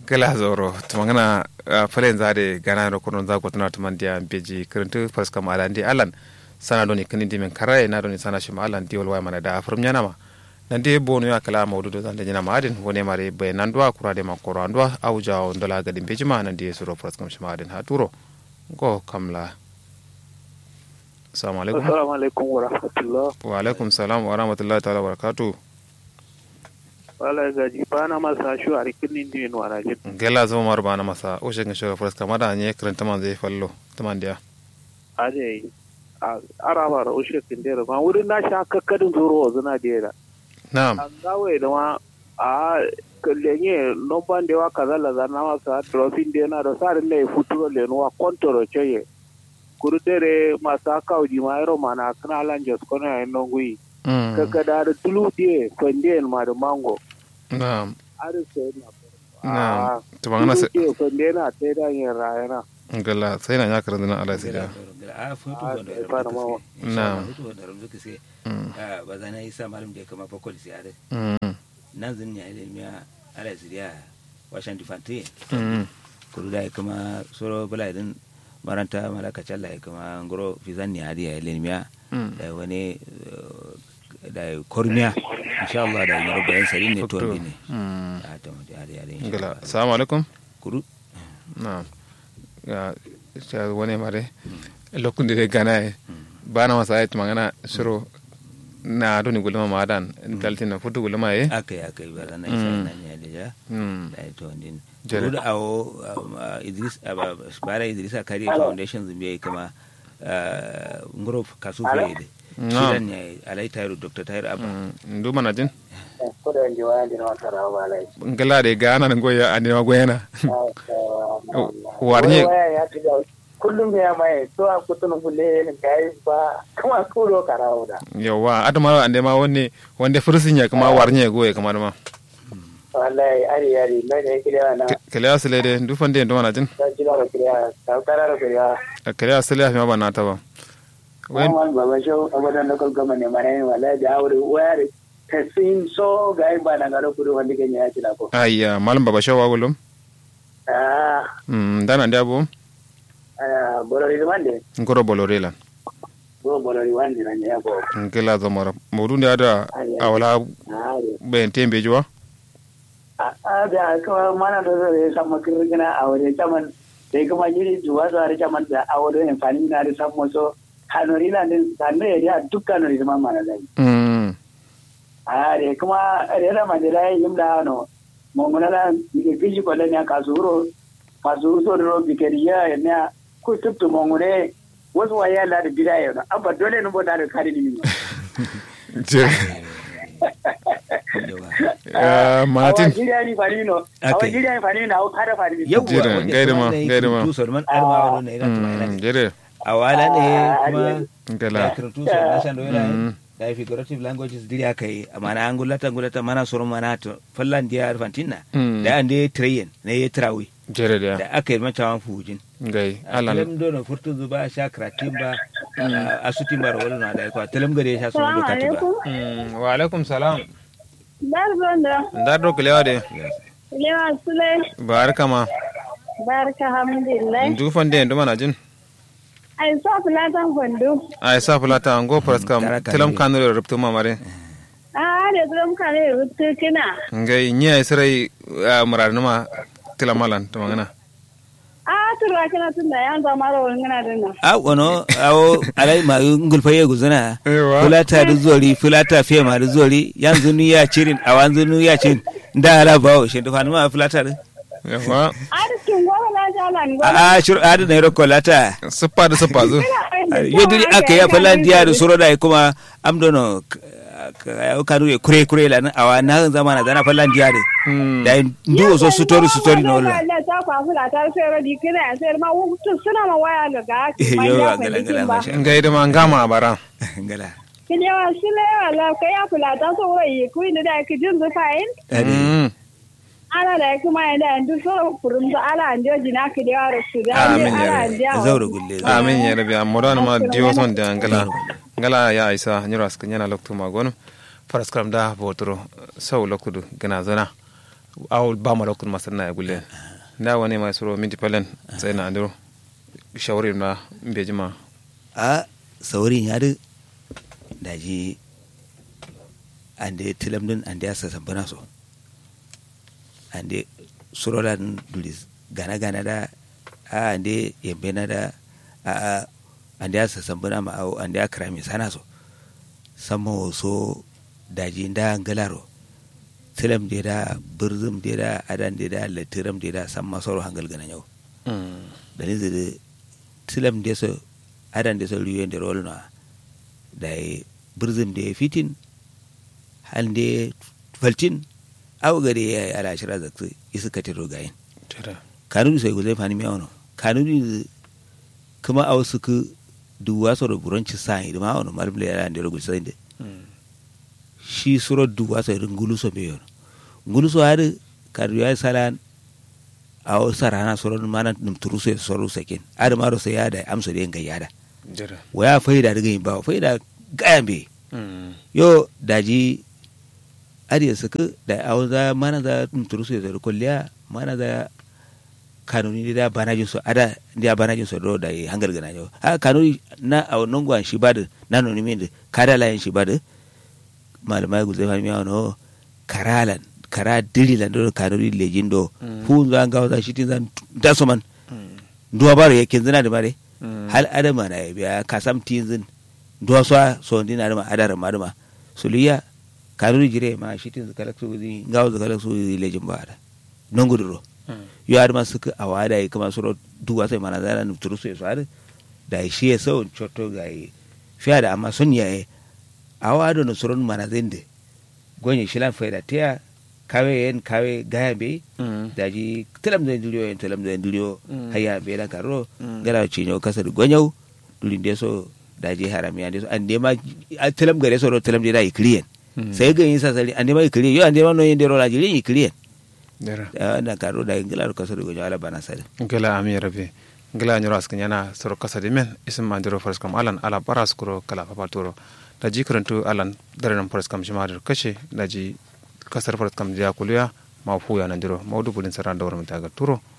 gala zoro tumangana falen zade gana ro kono za ko tana tumandia beji kirintu fas kam ala ndi alan sana doni kini di men karaye na doni sana shima alan di wal mana da furum nyana ma nande bonu ya kala mawdudu zande nyana ma adin wone mare be nandwa kurade ma koro andwa auja ndola gadi beji ma nande suro fas kam shima adin haturo go kamla assalamu alaikum assalamu alaikum wa rahmatullah wa alaikum salam wa rahmatullahi ta'ala wa barakatuh wala gaji bana masa shu a rikin indi no arajin gela zo mar bana masa o shegin shoga fras kamada anye kranta man zai fallo taman dia ade araba da ushe kindera ma wurin na sha kakkadin zoro zuna dera na'am an gawe da ma a kallenye nomban da wa kaza la zana masa trofin da na da sarin ne futuro le no kontoro cheye kurudere masa kauji ma ero mana kana lanjos kona no gui kakkada da tulu die fande ma da mango na'am ari sai na na'am to bangana se ke fande na te da yin rayana gala sai na ya karanta na ala sai da a foto wanda Ah, fara mawa. Na'am. foto wanda ram zuka sai Mm. ah, ba zana isa malam da kama fakol sai are Mm, nan zin ya ile miya ala ziriya washan difante mm, kuru da kama soro bala idan maranta malaka challa kama ngoro fizan ni hadi ya ile miya mm. da wani eh, da kormiya insha Allah da yaro bayan sari ne to Doktor. ne Mm. a ta mu da ya insha gala Allah assalamu alaikum kuru na'am ya ya wone mare lokunde de gana e bana masa ayat mangana shiro na doni gulma madan daltina futu gulma e akai akai ba zana isa Mm. nan ya da ya mm da ito din Jere. Kudu da awo um, uh, Idris aba bara Idris Akari Foundation zumbi yayi kama uh, ngoro kasu fe de Na'am. shidan ne alai tayro Dr. Tayro Abba mm ndu mana jin kuda ndi wayandi no tara wala ngala de gana ngoya ane goyena warnye waya ya tiga kullum ya mai to a kutun kulle ne kai ba kuma kulo karawda yawa adama ande ma wonne wonde fursinya kuma warnye goye kamar ma wallahi ari ari mai da kire na kele asile de ndu fande ndo mana jin ta jira da kire ta karara kire kele asile afi ma bana ta ba wen wannan baba shau abadan da kalgama ne mane wallahi da aure waya ta sin so ga ba na garo kudu wanda ke ya tila ko ayya malam baba shawa gulum ah mm dana ndabo ah borori mande ngoro bolorela bo borori wande na ya bo ngela zamara modu ndi ada awala ah ben tembe jwa a da kuma mana da zai san makirgina a wajen caman da kuma yiri zuwa zuwa da caman da a wajen amfani na da san maso kanori na din sannu ya da duk kanori zama mana zai mm a da kuma rera mandela ya yi da no mongona la ke fiji ko ne ka suro ka suro so ro bikeriya ne ku tuptu mongone wasu waya la da bidaya no abba dole ne bo da kare ni je Ah, Martin. awa jiriya ni fani no awa Okay. jiriya ni fani na awa kada fani yawwa Jere, wanda gaida kuma ma, na yi gaida ma. karatu Salman Arma wani ne ina tuma ina mm ne jere a wala ne kuma ngela ya karatu Salman Shan Doyla Mm. da figurative languages diri aka yi mana angulata angulata mana soro mana to fallan dia arfantina Mm. da ande train ne ya trawi jere da da aka yi mata wan fujin ngai alan alan dono furtu zuba sha kratin ba asutin bar wala na da ko talam gare sha sun do katiba mm wa alaikum salam Barzondo, ndardo kelewa de Lewa Sule, barka ma barka hamdulillah. ndu fande ndu mana jin Ai sa fulatan kwando. ay sa fulata ngo praska Tara kare. telam kanure rubtu ma mare A da zuwa kare rutu kina. ngai nya ay sarai murar numa telamalan to mangana A turwa kina tun da yan zama da wani gana dinnan. a wono awo alai ma ngulfa ye guzuna Ewa. fulata da zori fulata fe ma da zori yanzu nu ya cirin a wanzu nu ya cirin da ala bawo shi da fanuma fulata da yawa A da cikin goma na jala ni goma. a a shur a da na yaro kolata sippa da sippa zo yodiri aka ya falan diya da suro da kuma amdono ya kanu ya kure kure la na awa na zama na zana falan diya da Mm. da ndu so story story no la Allah ta kwa fulata sai radi kina sai ma wutu suna ma waya daga. yo gala gala masha ngai da mangama bara gala Kin yawa Sule wala kai ya fulata so wai ku inda da ki jin zufayin. ade Mm. Ala da kuma inda andu so furum da ala ando jina ki da yaro su da Amin ya ala rabbi. ando. zauro gulle amin ya rabi amodan ma diwo son da ngala ngala ya isa nyiro aska nyana loktu ma gonu faraskram da botoro sau lokudu gana zona aw ba ma lokun masanna ya gulle na wani mai suro minti palen sai na andro shawari na mbeji ma a saurin ya da daji ande tilamdin ande asa sambana so ande surolan dulis gana gana da a ande yembe na da a a ande asa sambana ma au ande akra mi sana so sammo so daji nda ngalaro tilam de da birzum de da adan de da latiram de da samma soro hangal gana nyau dani zede tilam de so adan de so riyo de rolna dai birzum de fitin hande faltin aw gare ya yi ala shira zaktu isu ka tiro gayin kanuni sai guzai fani miyawono kanuni kuma aw suku duwa soro buronci sa yi ma wono malbule ya ande ro gulsa inde shi suro duwa sai ngulu so be yono ngulu so har kadu ya salan aw sarana soro mana num turuse soro sakin ada maro sai ya da amso de ngai yada waya faida daga yin ba faida gayan be yo daji ariya suka da awon za mana za turu su da kulliya mana za kanuni da banajin su ada da banajin su do da hangar gana yau a kanuni na awon nongwan shi ba da na noni min da kada layin shi ba da malamai guzai fami yawon no karalan kara dirilan do kanuni lejin do fu za ga za shi tin zan daso man duwa baro yakin zina da bare hal adama na ya biya kasam tin zin duwa so so dina da ma adara ma da ma suliya kanuni jire ma shitin zaka lakso zi ngaw zaka lakso zi lejin baada nonguduro yo adama suka awada yi kama suro duwa sai mana zara nu turu sai sware da shi ya sau choto ga yi fiya da amma sun yaye awado no suron mana zende gonye shilan faida tiya kawe yen kawe gaya be daji telam da dulio yen telam da dulio haya be la karo gara cinyo kasar gonyau dulin deso daji haramiya deso ande ma telam gare so telam da yi kliyen sai ga yin sasari ande ma ikiliyen yo ande ma no yin dero la jiri ikiliyen na karo da ingila ko so go jala bana sare ngela ami rabe ngela nyoro askan yana soro kasa de men isum mandiro faras kam alan ala paras kuro kala papaturo da ji karantu alan darenan faras kam shima da kashe da ji kasar faras kam ja kuluya ma fu ya nan diro maudu bulin saran da wurin ta ga turo